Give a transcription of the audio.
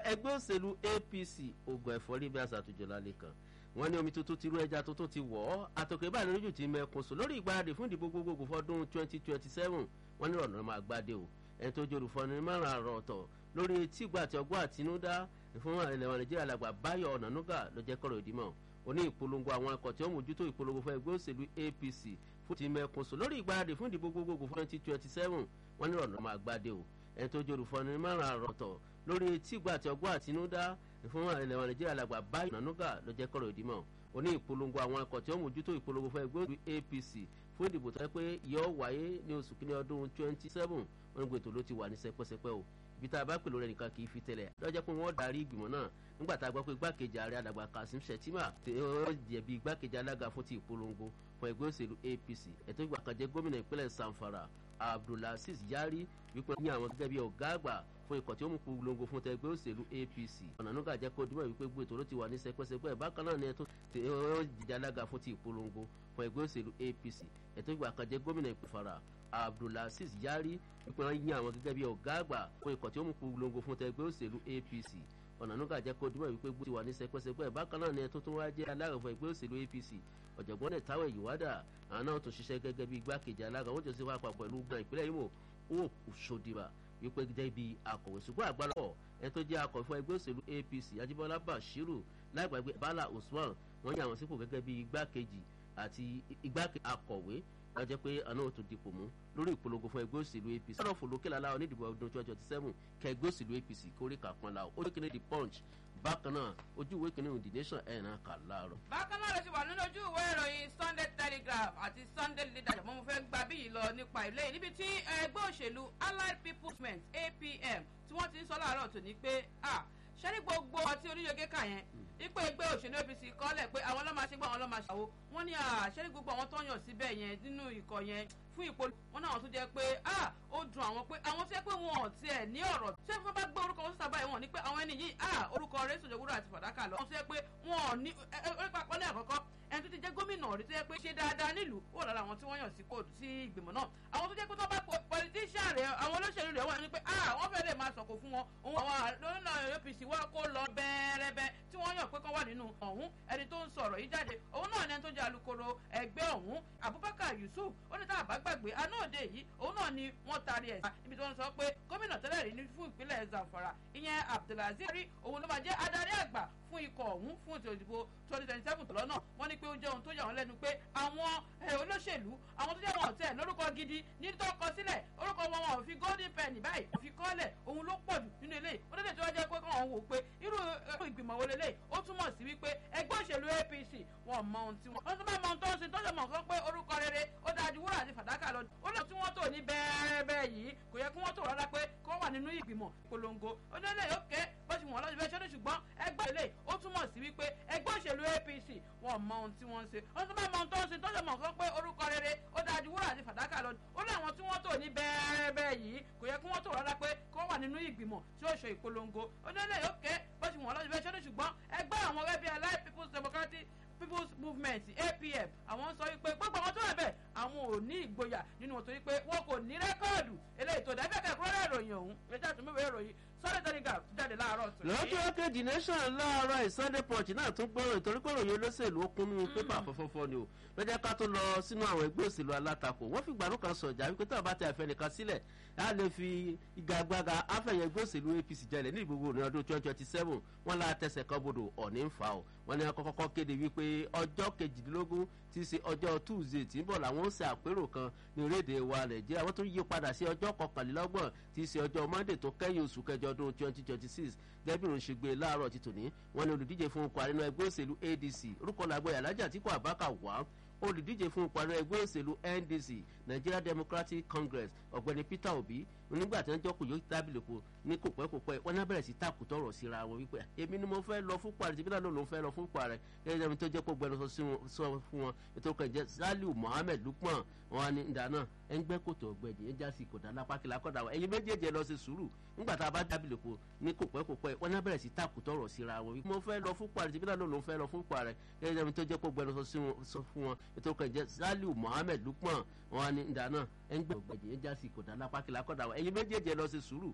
ẹgbẹ́ òṣèlú apc ogun ẹ̀fọ́rí bí àṣà àtúnjọ lálẹ́ kan wọ́n ní omi tuntun ti rú ẹja tuntun ti wọ̀ ọ́ àtòkè báyìí lójú ti mẹ́kun sùn lórí ìgbáradì fún ìdìbò gbogbogbò fọdún twenty twenty seven wọ́n ní ọ̀nà máa gbádé o ẹni tó jòrò fọ́ni márùn àrọ̀ ọ̀tọ̀ lórí etí ìgbà àti ọgbọ́n àtinúdá fún ilẹ̀ wọn nàìjíríà làgbà báyọ̀ ọ̀nànúgà ló jẹ́ kọ́rọ̀ ìdímọ̀ oní ìpolongo àwọn ẹ̀kọ́ tí ó mójútó ìpolongo fún ẹgbẹ́ òṣèlú apc fún ti mẹ́kun sùn lórí ìgbáradì fún ìdìbò gbogbogbò fún twenty twenty seven wọ́n ní ọ̀nà máa gbádé o ẹni tó jòrò fọ́ni márùn àrọ̀ ọ̀tọ̀ lórí etí ìgbà àti ọgbọ́n àtinúdá fún ilẹ̀ wọn nàìjíríà làgbà báyọ̀ ọ̀nànúgà ló jẹ́ kọ́rọ̀ ìdímọ̀ oní ìpolongo àwọn ẹ̀kọ́ tí ó mójútó ìpolongo fún ẹgbẹ́ òṣèlú apc fún ìdìbò tó yẹ pé yọ wáyé ní oṣù kínní ọdún twenty seven wọn gbé ètò ló ti wà ní sẹpẹsẹpẹ o ibi tá a bá pèlú rẹ nìkan kì í fi tẹlẹ lọ́jọ́ pé wọ́n darí ìgbìmọ̀ náà nígbà tá a gbọ́ pé igbákejì ààrẹ àdàgbà kasim shettima tí ó jẹ̀bi igbákejì alága fún ti ìpolongo fún ẹgbẹ́ òṣèlú apc ẹ̀tọ́ ìgbà kan jẹ́ gómìnà ìpínlẹ̀ sanfara abdulaziz yari wípé ní àwọn gẹ́gẹ́ bí ọ̀gá àgbà fún ikọ̀ tí ó mú polongo fún tẹgbẹ́ òṣèlú apc ọ̀nànúgà jẹ́ kó dúmọ̀ wípé gbé ètò ló ti wà ní sẹpẹsẹpẹ bákan náà ni ẹ tó tí ó jìjà alága fún ti ìpolongo fún ẹgbẹ́ òṣèlú apc ẹ̀tọ́ ìgbà kan jẹ́ gómìnà ìpínfara abdulaziz yari wípé wọ́n yín àwọn gẹ́gẹ́ bí ọ̀gá àgbà fún ikọ̀ tí ó mú polongo fún tẹgbẹ́ òṣèlú apc ọ̀nànúgà jẹ́ kó dúmọ̀ wípé gbé ti wà ní sẹpẹsẹpẹ bákan náà ni ẹ tó tún wá jẹ́ alága fún ẹgbẹ́ òṣèlú apc ọ̀jọ̀gbọ́n ẹ̀ táwọn ìyíwádà àwọn náà tún ṣiṣẹ́ gẹ́gẹ́ bí igbákejì alága wọ́n jọ sí wàá papọ̀ ìlú gbọ́n ìpínlẹ̀ imo ó ṣòdìbà wípé jẹ́ bí akọ̀wé ṣùgbọ́n àgbàlá ọ̀ ẹ tó jẹ́ akọ̀wé fún ẹgbẹ́ òṣèlú apc ajíbọ́lá bashiru láìgbàgbé bala usman wọ́n yàn àwọn sípò gẹ́gẹ́ bí igbákejì àti igbákejì akọ̀wé wọ́n jẹ́ pé àná ò tún dipò mú lórí ìpolongo fún ẹgbẹ́ òṣèlú apc ọ̀rọ̀ fòlókè lálá onídìbò ọdún twenty twenty seven kẹ ẹgbẹ́ òṣèlú apc kórìkà kan la ó kéde the punch bákan náà ojú ìwé kìnìún the nation ẹ̀ náà kà láàárọ̀. bákan náà ló ti wà nínú ojú ìwé ìròyìn sunday telegraph àti sunday leadership mo fẹ́ gba bí yìí lọ nípa ilé yìí níbi tí ẹgbẹ́ òṣèlú allied people's movement apm tí wọ́n ti ń sọ láàárọ̀ tó ní pé ah ṣẹ́rí gbogbo ọtí oníyege kà yẹn ipò ẹgbẹ́ òṣèlú apc kọ́lẹ̀ pé àwọn ọlọ́mà ṣe gbọ́ àwọn ọlọ́mà ṣàwó wọ́n ní ṣẹ́rí gbogbo àwọn tó ń yàn síbẹ̀ yẹn nínú ikọ̀ yẹn fún ìpò wọn náà tún jẹ́ pé ó dùn àwọn pé àwọn tó yẹ pé wọn ò tiẹ̀ ní ọ̀rọ̀ ṣé wọ́n bá gbé orúkọ wọn sábà yìí wọn ní pé àwọn ẹni yìí orúkọ rẹ̀ sọ̀jọ̀ wúrà àti fàdákà lọ. wọ́n tó yẹ pé wọn ò ní orí papọ̀ ní àkọ́kọ́ ẹni tó ti jẹ́ gómìnà rí tó yẹ pé ṣe dáadáa nílùú wọ́n lára àwọn tí wọ́n yàn sí kóòdù sí ìgbìmọ̀ náà àwọn tó jẹ́ pé tó bá politician rẹ̀ àwọn olóṣèlú rẹ̀ wọ́n ní pé wọ́n fẹ́ lè máa sọ̀kò fún wọn òun àwọn lónà apc wọ́n kó lọ bẹ́ẹ̀rẹ́bẹ́ tí wọ́n yàn pé kán wà nínú ọ̀hún ẹni tó ń sọ̀rọ̀ yìí jáde òun náà ni ẹni tó jẹ́ alukoro ẹgbẹ́ ọ̀hún abubakar yusuf ó ní tá a bá gbàgbé anáòde yìí òun náà ni wọ́n taari ẹ̀ níbi tí wọ́n sọ pé gómìnà tẹ́lẹ̀ rí ní fún ìpínlẹ̀ zamfara ìyẹn abdulaziz rí òun ló máa jẹ́ adarí àgbà fún ikọ̀ ọ̀hún fún ètò ìdìbò twenty twenty seven tọ́lọ́ náà wọ́n ní pé ó jẹ́ ohun tó yà wọ́n lẹ́nu pé àwọn olóṣèlú àwọn tó jẹ́ wọn ọ̀tẹ̀ lórúkọ gidi ní tó kọ sílẹ̀ orúkọ wọn wọn ò fi golden penny báyìí ò fi kọ́lẹ̀ òun ló pọ̀ jù nínú eléyìí ó dédé tó wá jẹ́ pé kàn wò pé irú ìgbìmọ̀ wo lélẹ̀ ó túmọ̀ sí wípé ẹgbẹ́ òṣèlú apc wọn mọ ohun tí wọn wọ́n tún bá mọ ohun tó ń ṣe tó ṣe mọ̀ nǹkan pé orúkọ rere ó dájú wúrà àti fàdákà lọ ó lọ tí wọ́n tò ní bẹ́ẹ̀rẹ́bẹ́ yìí kò yẹ kí wọ́n tò rárá pé kó wà nínú ìgbìmọ̀ ìpolongo ó ní eléyìí ó ké bó ṣe wọ́n lọ́jọ́ bẹ́ẹ̀ ṣẹ́ni ṣùgbọ́n ẹgbẹ́ ilé ó túmọ̀ sí wípé ẹgbẹ́ òṣèlú apc wọn mọ ohun tí wọ́n ń ṣe wọ́n tún bá mọ ohun tó ń ṣe tó ṣe mọ̀ nǹkan pé orúkọ rere ó dájú wúrà àti fàdákà lọ ó ní àwọn tí wọ́n tò ní bẹ́ẹ̀rẹ́bẹ́ yìí kò yẹ kí wọ́n tò rárá pé kó wà nínú ìgbìmọ̀ tí ó ṣe ìpolongo ó ní eléyìí ó ké bó ṣe wọ́n lọ́jọ́ bẹ́ẹ̀ ṣẹ́ni ṣùgbọ́n ẹgbẹ́ àwọn ẹbí allied people's democratic people's movement apm àwọn sọ wípé gbogbo àwọn tó wà bẹ́ẹ̀ àwọn ò ní ìgboyà nínú wọn torí pé wọn kò ní rẹ́kọ́ọ̀dù eléyìí tó dábẹ́ kẹ́kọ̀ọ́ rẹ̀ ìròyìn ọ̀hún ẹjẹ́ àtúnbẹ̀wé ìròyìn sunday telegraph jáde láàárọ̀ tó. lọ́jọ́ kejì nation láàárọ̀ ìsunday punch náà tún gbọ́rọ̀ ìtorí pé òròyìn olóṣèlú ó kún nínú pépà fọ́fọ́fọ́ ni o lọ́jọ́ ká tó lọ sínú àwọn ẹgbẹ́ òṣèlú alátakò wọ́n fi gbàdúrà kan sọ̀jà wípé tí wọ́n bá tẹ àfẹ́ nìkan sílẹ̀ á lè fi igagbága afẹ́yẹ ẹgbẹ́ òṣèlú apc jẹlẹ̀ ní ìgbogbo ní ọdún twenty twenty seven wọ́n lá tẹsẹ̀ kan bodò ọ̀ní ń fa o wọ́n ní akọ́kọ́ kéde wípé ọjọ́ kejìdínlógún ti ṣe ọjọ́ tuesday tí ń bọ̀ làwọn ń ṣe àpérò kan ní orílẹ̀-èdè wa nàìjíríà wọ́n tún yí padà sí ọjọ́ kọkànlélọ́gbọ̀n tí ṣe ọjọ́ monday tó kẹ́yìn oṣù kẹjọ ọdún twenty twenty six gẹ́gẹ́ bí òun ṣe gbé láàárọ̀ ti tòní wọ́n ní olùdíje fún ipò àrínú ẹgbẹ́ òṣèlú adc orúkọ làgbọ̀ yàlájà tí kò àbákà wá olùdíje fún ipò àrínú ẹgbẹ́ òṣèlú ndc nigeria democratic congress ọ̀gbẹ́ni peter obi nígbà tí wọ́n jọ́ kò yóò tábìlì kù ní kò pẹ́ kò pẹ́ wọ́n náà bẹ̀rẹ̀ sí tàkù tọrọ síra wọn wípé èmi ni mo fẹ́ lọ fún pàrọ̀ tìbí náà ló ń fẹ́ lọ fún pàrọ̀ gẹ́gẹ́ bí tó jẹ́ pé gbẹnu sọ fún wọn ètò kan jẹ́ saliu mohammed lukman wọn ni ìdáná ẹ̀ ń gbẹ́ kòtò ọ̀gbẹ́ni ẹ̀ ń jásí kòtà lápákìlá kọ́dà wọn ẹ̀yin méjèèjì lọ sí sùúrù nígbà tá a bá tábìlì kù ní kò pẹ́ kò pẹ́ wọ́n náà bẹ̀rẹ̀ sí tàkù tọrọ síra wọn wípé mo fẹ́ lọ fún pàrọ̀ tìbí náà ló ń fẹ́ lọ fún pàrọ̀ gẹ́gẹ́ bí tó jẹ́ pé gbẹnu sọ fún wọn ètò kan jẹ́ saliu mohammed lukman wọn ni ìdáná ẹ̀ ń gbẹ́ ọ̀gbẹ́ni ẹ̀ ń jásí kòtà lápákìlá kọ́dà wọn ẹ̀yin méjèèjì lọ sí sùúrù